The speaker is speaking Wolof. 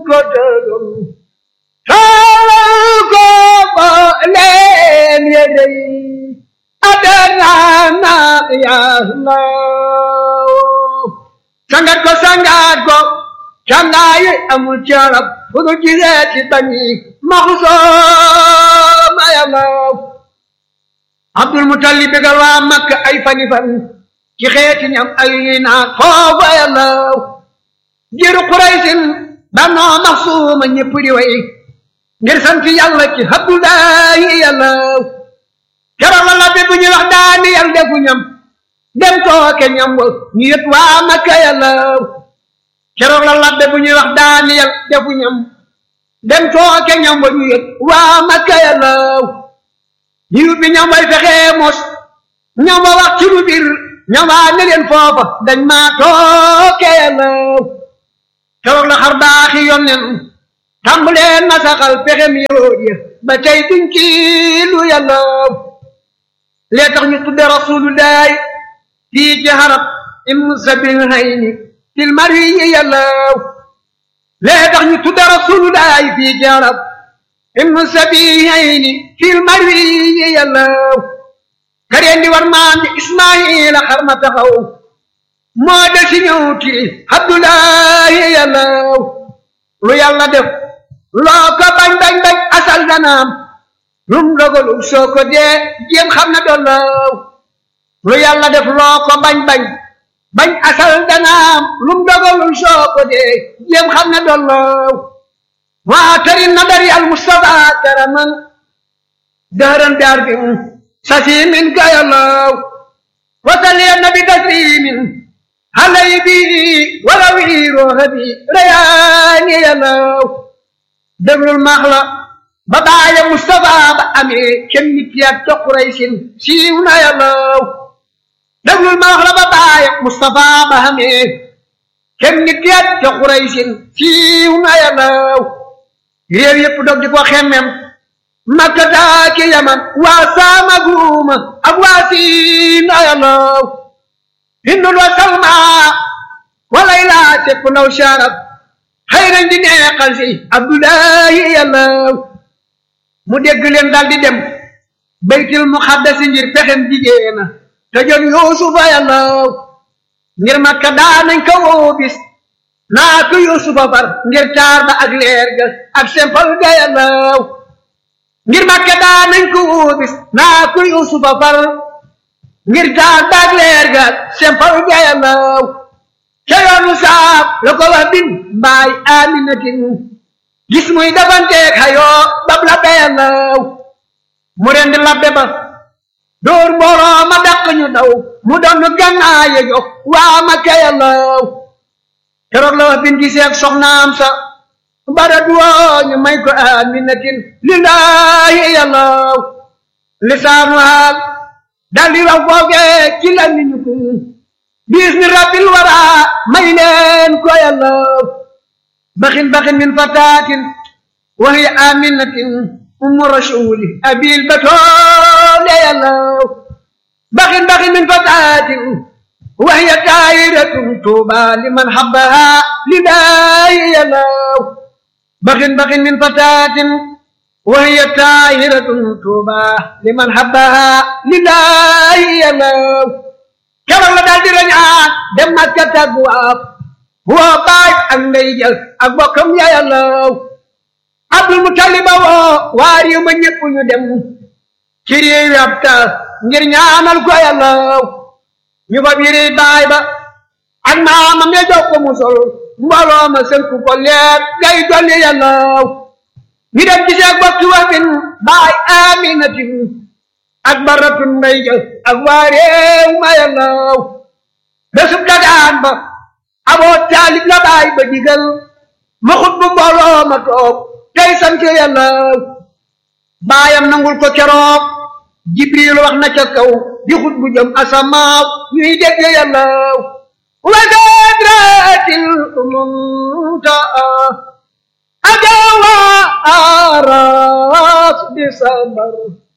ko dëgëm taalal ko ba leen yedey adana na yàlla sangat ko sangat ko cangaayi amul carab fu nu gisee ci bani maxusooma yàlla abdul mutalib bégal waa makka ay fani fan ci xeeti ñam ay naa foofa yàlla jiru quraysin banoo maxsuuma ñëpp di way ngir sant yàlla ci abdullahi yàlla keroog la labbi bu ñuy wax daani yàlla defu ñam dem tooke ñam wa ñu yët waa makka yàlla keroog la labbe bu ñuy wax daani yàlla defu ñam dem tooke ñam wa ñu yët waa makka yàlla ñu bi ñam way fexee mos ñam wa wax ci lu bir ñam waa ne leen foofa dañ maa tooke yàlla keroog la xar baaxi yonnen tàmbaleen na saxal pexem yahud ya ba tey duñ ci lu yàlla lee tax ñu tudde rasulullahi fii ci harab im sabil hayni til mari yi yàlla lee tax ñu tudde rasulullahi fii ci harab im sabil hayni til mari yi yàlla kareen di war maam di ismaila xar ma taxaw moo de si ñëw ti abdullahi yàlla lu yàlla def loo ko bañ bañ bañ asal danaam lum dogalu soo ko dee jéem xam na doon law lu yàlla def loo ko bañ bañ bañ asal danaam lum dogalu soo ko dee jéem xam na doon law waa tari na dari al mustafa karaman dëran daar bi sasimin gayalaw wasali nabi taslimin halay bi wala wiiroo habi rayaani yalaw déglul maax la ba baaya Mustafa ba amee kenn nit ya ca Quraysin siiw na yàllaw déglul maax la ba baaya Mustafa ba amee kenn nit ya ca Quraysin siiw na yàllaw réew yépp dog di ko xemmem Makka daa ki Yaman waa Saama guuma ak waa Siin na yàllaw Hindul wa Salma walay laa tekku naw sharab xëy nañ di neexal si abdullahi yàlla mu dégg leen daal di dem baytil muxaddasi ngir pexem jigéena te jon yuusufa yàlla ngir makka daa nañ ko woo bis naa ko yuusufa far ngir taar ba ak leer ga ak sempal ga yàlla ngir makka daa nañ ko woo bis naa ko yuusufa far ngir taar ba ak leer ga ak sempal ga yàlla ca yoonu saab la ko wax bin mbaay aminatin gis muy dafanteeg xayoo bab labbe yàllaw mu rendi labbe ba dóor mbooloo ma dàq ñu daw mu doon gannaaye jox waa Makka yàllaw keroog la wax bin giseeg soxnaam sa bara duwoo ñu may ko aminatin lillahi yàllaw lisaanu haal daldi wax foofee ci la ñu ko bismi rabbil wara may leen ko yàlla baxin baxin min fatatin wa hiya aminatin ummu rasuli abil batole yàlla baxin baxin min fatatin wa hiya taayiratun tuuba liman habbaha lillahi yàlla baxin baxin min fatatin wa hiya taayiratun tuuba liman habbaha lillahi yàlla keroog la daal di rañaan dem Makka tàggu waaf woo baay ak ndey jël ak bokkam ya yàllaw Abdul Mutaliba woo waa réew ma ñëpp ñu dem ci réew ab taas ngir ñaanal ko yàllaw ñu fa biri baay ba ak maamam ya jox ko mu sol mbooloo ma sënku ko leer gay dolli yàllaw ñu dem gisee bokki wafin baay aminatin ak baratun mbay jël ak waa réew ma yàllaw bésub dagaan ba aboo taalib la baay ba digal ma xut bu mbooloo ma toog tey sant yàllaw baayam nangul ko keroog jibril wax na ca kaw di xut bu jëm asamaaw ñuy dégg yàllaw wa sadratil muntaa ajawa aras di sabar